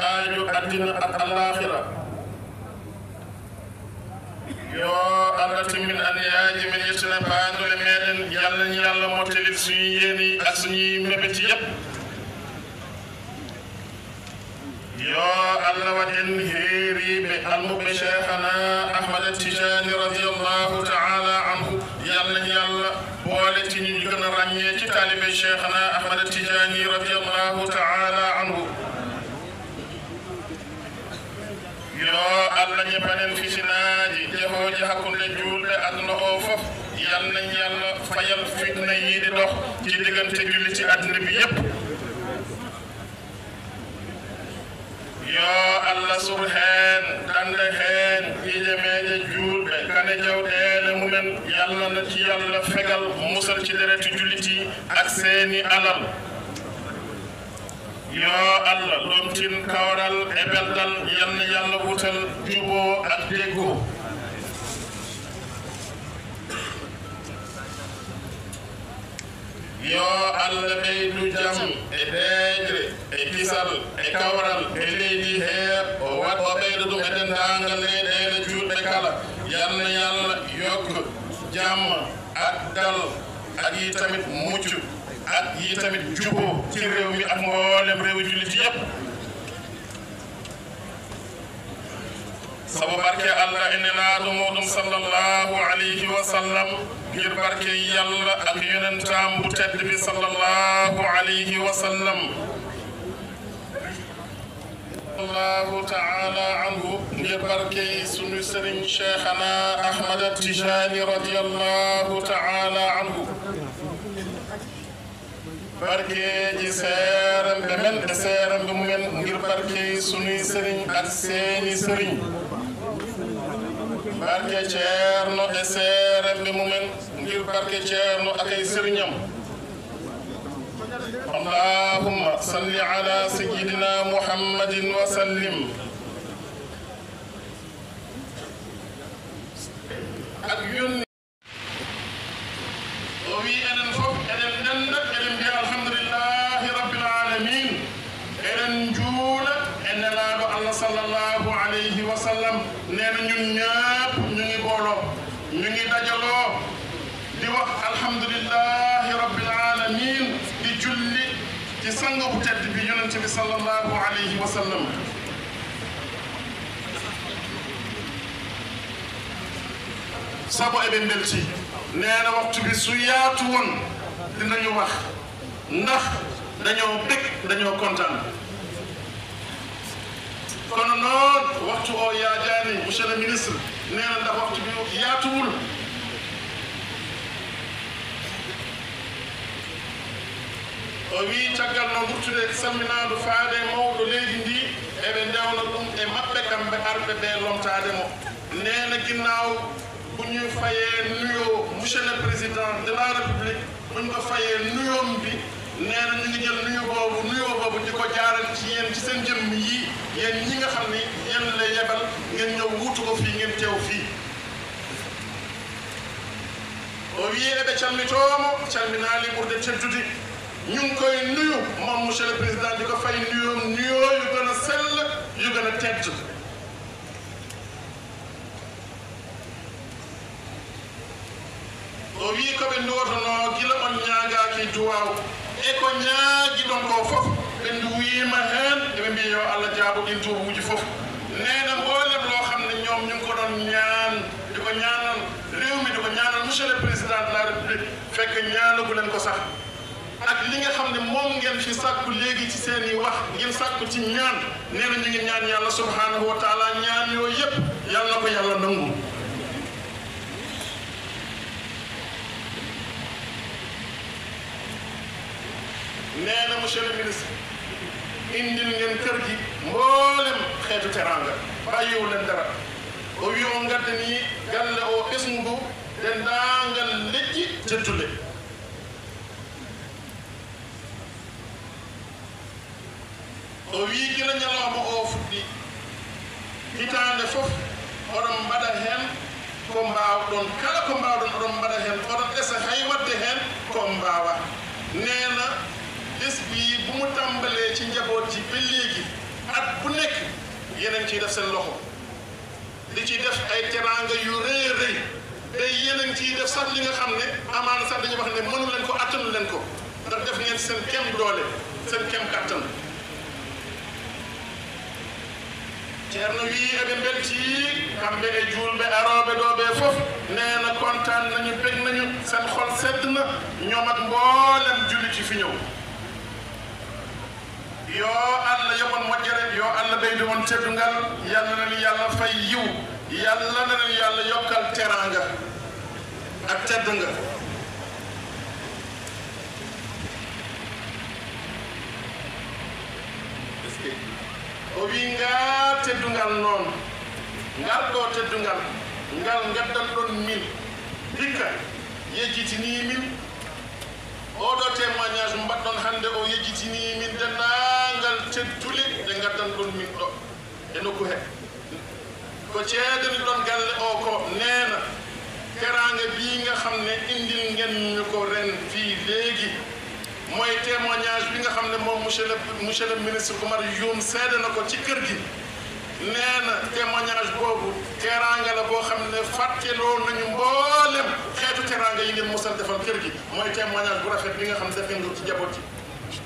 aajo addina ak alaxira yo allah timmin aniyaaji men yettine paandole meɗen yalla ni yalla mottalil suñu yeeni ak suñuy mebeti yépp yo allah waɗen heeriɓe almuɓe cheikhana ahmada tijani radiallahu taala anhu yalla ni yalla boole tiñu ñu gën a ràññee ci taalibe cheikhana ahmada tijani radiallahu taala anhu yo allah ñepanen fitinaaji jehooji hakkunde juulɓe aduna o fof yal nañ yalla fayal fitna yiide dox ci diggante julliti adduna bi yépp yo allah sur heen dande heen hiijemeeje juulɓe kane jawɗeele mumen yalla na ci yalla fegal musal ci dereti julliti ak seeni alal yo allah lomtin kawral e beldal yanna yalla wutal jubo ak deggo yo allah ɓeydu jam e deejre e kisal e kawral e leydi hee o wat o ɓeyda ɗum e dendagal leyɗele juuɗe kala yanna yalla yokka jamma ak dal ak yi tamit muccu ak yi tamit jubo ci réew mi ak mboolem réew jullit yépp sabu barke allah ene naaɗo muɗum sallllahu alayhi wa sallam ngir barke yalla ak yonentam bu tedd bi sallllahu alayhi wa sallam allahu taala anhu ngir barke sunu sëriñ cheikhana ahmada tijani radiallahu taala anhu barkeeji seeramɓe men e seeramɓe mumen ngir barke sunuy sëriñ ak seeni sëriñ barke ceerno e seeramɓe mumen ngir barke ceerno ak ay sëriñam allahumma salli ala sayidina muhammadin wa sallim ak yonni o wi enen fof eɗen denda eɗen mbiya alhamdulillahi rabbil alamin eɗen juula e nelaɗo allah sallllahu alayhi wa sallam nena ñun ñëpp ñu ngi booloo ñu ngi dajaloo di wax alhamdulillahi rabbil alamin di julli ci sang bu tedd bi yonente bi sallllahu alayhi wa sallam sabo eɓe belti neena waxtu bi su yaatu woon dinañu wax ndax dañoo bég dañoo kontaan kono noon waxtu o yaajaani monsieur le ministre neena ndax waxtu bi yaatuwul o wi caggal no ɓurtude salminaadu faade mawɗo leydi ndi eɓe ndewna ɗum e maɓɓe kamɓe arɓe ɓe lomtaade mo neena ginnaaw bu ñu fayee nuyoo monsieur le président de la république bu ñu ko fayee nuyoom bi nee na ñu ngi jël nuyu boobu nuyoo boobu di ko jaaral ci yéen ci seen jëmm yi yéen ñi nga xam ni yéen la yebal ngeen ñëw wuutu ko fii ngeen teew fii o wii eɓe calmitoomo calminaali ɓurde teddude ñu ngi koy nuyu moom monsieur le président di ko fay nuyoom nuyoo yu gën a sell yu gën a tedd o wi koɓe ndotono gila on ñaagaki duwaw e ko ñaagi ɗon ko fof ɓe nduwima hen eɓe mbi yo allah jaabo ɗin duwuji fof nena mboolem loo xam ne ñoom ñu ngi ko ɗon ñaan di ko ñaanal réew mi di ko ñaanal monsieur le président de la république fekk ñaanagulen ko sax ak li nga xam ne moom ngeen fi sàkku léegi ci seen i wax ngeen sàkku ci ñaan nee na ñu ngi ñaan yàlla subhanahu wa taala ñaan yooyu yëpp yàlla na ko yàlla nangu nee na monsieur le ministre indil ngeen kër gi mboolem xeetu teranga bàyyiwu leen dara o wi o ngadda ni galle o ɓesngu dendaangal leƴƴi teddude o wi gila ñalawma o fuɗɗi hitande fof oɗon mbaɗa hen ko mbawɗon kala ko mbawɗon oɗon mbaɗa hen oɗon esa hay wadde hen ko mbawa neena bés bi bu mu tàmbalee ci njaboot ji ba léegi at bu nekk yéen a ngi ciy def seen loxo di ci def ay teraanga yu rëy a rëy te yéen a ngi ciy def sax li nga xam ne amaana sax dañuy wax ne mënu leen ko attanu leen ko ndax def ngeen seen kem doole seen kem kattan ceerno wi eɓe belti kamɓe e julɓe aroɓe ɗo ɓe fof nee na kontaan nañu bég nañu seen xol sedd na ñoom ak mboolem jullit yi fi ñëw yo allah yoɓon moƴƴere yo allah ɓeydu on teddungal yalla nani yàlla fay yiw yalla nani yàlla yokkal teranga ak teddunga o wi nga teddungal noon ngal ɗo teddungal ngal gaddan ɗon min hikka yejjitini min oɗo témoignage mbaɗɗon hannde o yejjitini min denndangal teddule ɗe gaddan ɗon min ɗo e nokku he ko ceedani ɗon galle o ko neena teraanga bii nga xam ne indil ngeen ñu ko ren fii léegi mooy témoignage bi nga xam ne moom monsieur le monsieur le ministre Oumar Youm seede na ko ci kër gi nee na témoignage boobu teraanga la boo xam ne fàtteloo nañu mboolem xeetu teraanga yi ngeen mosal defal kër gi mooy témoignage bu rafet bi nga xam ne def ngeen ko ci jaboot yi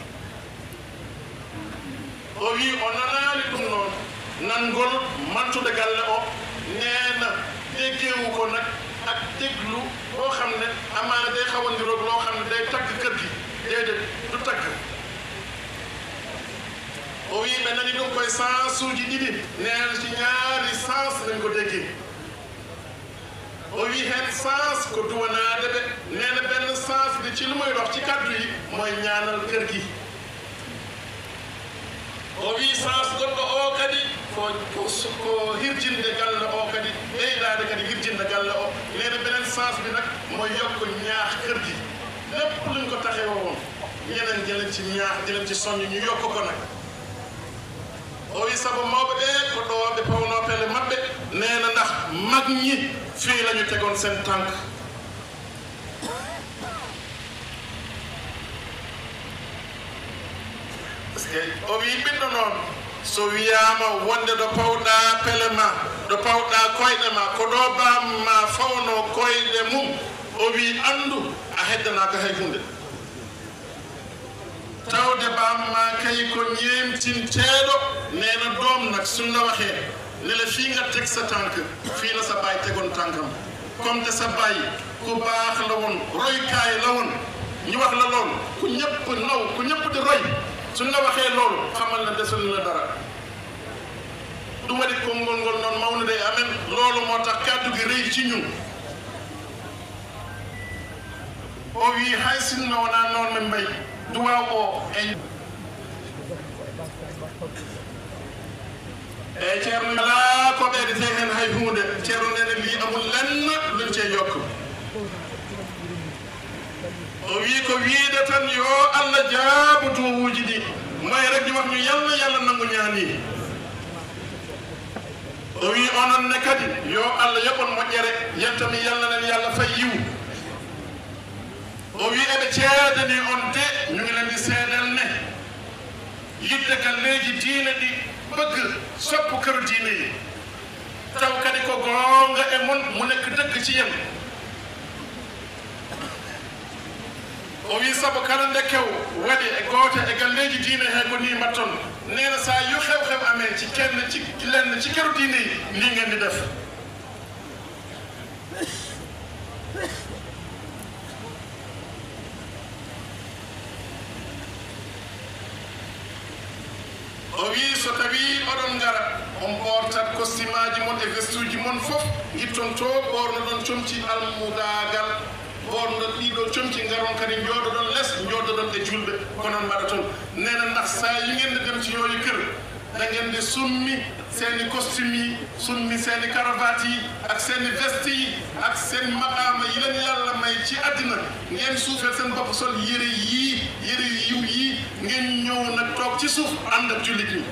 o wi o nanaani ɗum noon nangol mantude galle o nee na déggeewu ko nag ak déglu boo xam ne amaana day xaw a niroog loo xam ne day tagg kër gi déedéet du tagg o wi ɓe nani ɗum koye sens uji ɗiɗi neena ci ñaari sens lañ ko déggee o wi heen sens ko duwanaade ɓe neena benn sens bi ci lu muy dox ci kaddu yi mooy ñaanal kër gi o wi sens goɗɗo o kadi ko ko hirjinde galle o kadi ɓeydaade kadi hirjinde galle o neena beneen sens bi nag mooy yokk ñaax kër gi lépp luñ ko taxee woon ñeneen jëleen ci ñaax jëleen ci soññ ñu yokk ko nag o wi sabu mawɓe ɓe ko ɗo ɓe pawno pelle maɓɓe nee na ndax mag ñi fii la ñu tegoon seen tànk parce que o wi ɓiɗɗo noon so wiyama wonde ɗo pawɗa pelle ma ɗo pawɗa koyɗe ma ko ɗo bamma fawno koyɗe mum o wi andu a heddanaka hay hunde tawde bamma kay ko ñeemtinteeɗo neena doom nag sunna waxee ne la fii nga teg sa tànk fii la sa baay tegoon tànkam comme te sa baay ku baax la woon roykaay la woon ñu wax la loolu ku ñëpp naw ku ñëpp di roy suñ la waxee loolu xamal na desul la dara du ma di ko ngol ngol noonu maw na day amen loolu moo tax kàddu gi rëy ci ñun o wi hay sinno wonaa noon men mbay duwaw o e eyi ceerno alaa ko ɓeydete heen hay hunde ceerno nene wi amul lenn luñ cee yokk o wi ko wiide tan yo allah jaabu duwuuji ɗi may rek di wax ñu yalla yalla nangu ñaani o wi onon ne kadi yo allah yoɓon moƴƴere yettami yalla nen yalla fay yiw o wi eɓe ceedani on de ñu ngi leen di seedal ne yidde galleeji diine ɗi bëgg sopp këru diine yi taw kadi ko goonga e mon mu nekk dëgg ci yéen o wi sabu kala nde kew waɗi e goote e galleeji diine he ko ni mbatton neena sa yu xew-xew amee ci kenn ci lenn ci këru diine yi lii ngeen di def o wi so tawi oɗon ngara on ɓortat costume aji mon e veste uji mon fof gitton to ɓorno ɗon comci almudagal ɓorno ɗiɗo comci garon kadi jooɗoɗon less jooɗoɗon e julɓe ko noon mbaɗa toon nena ndax sa yingende dem ci yooyu kër dagende summi seeni costume yi summi seeni caravate yi ak seeni veste yi ak seen maqaama yi leen yàlla may ci àddina ngeen suufeel seen bopp sol yëre yii yëre yu yiw yii ngeen ñëw nag toog ci suuf ànd ak jullit ñi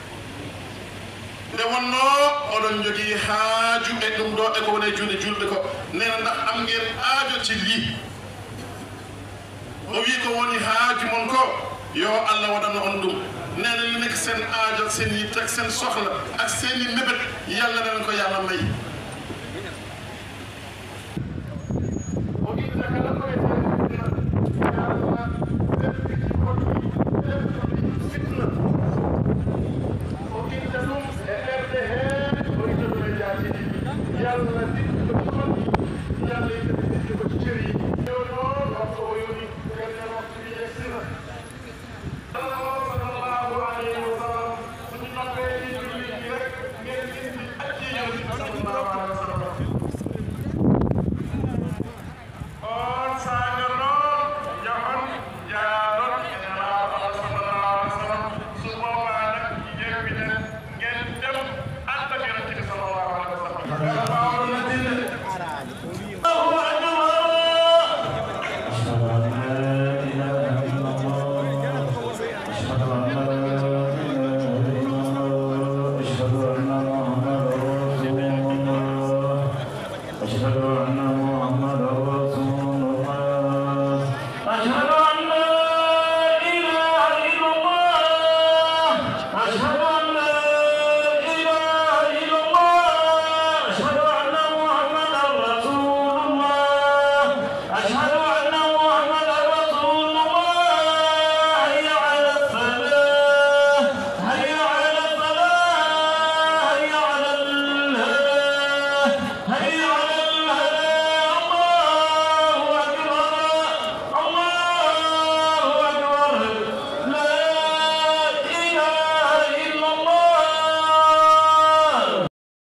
nde wonno oɗon jogii haaju e ɗum ɗo e ko woni e juuɗe julɓe ko nena ndax am ngeen aajo ci lii o wi ko woni haaju mon ko yo allah waɗana on ɗum nee na li nekk seen aajo ak seen yitte ak seen soxla ak seen i mébét yàlla na leen ko yàlla may. Thank you.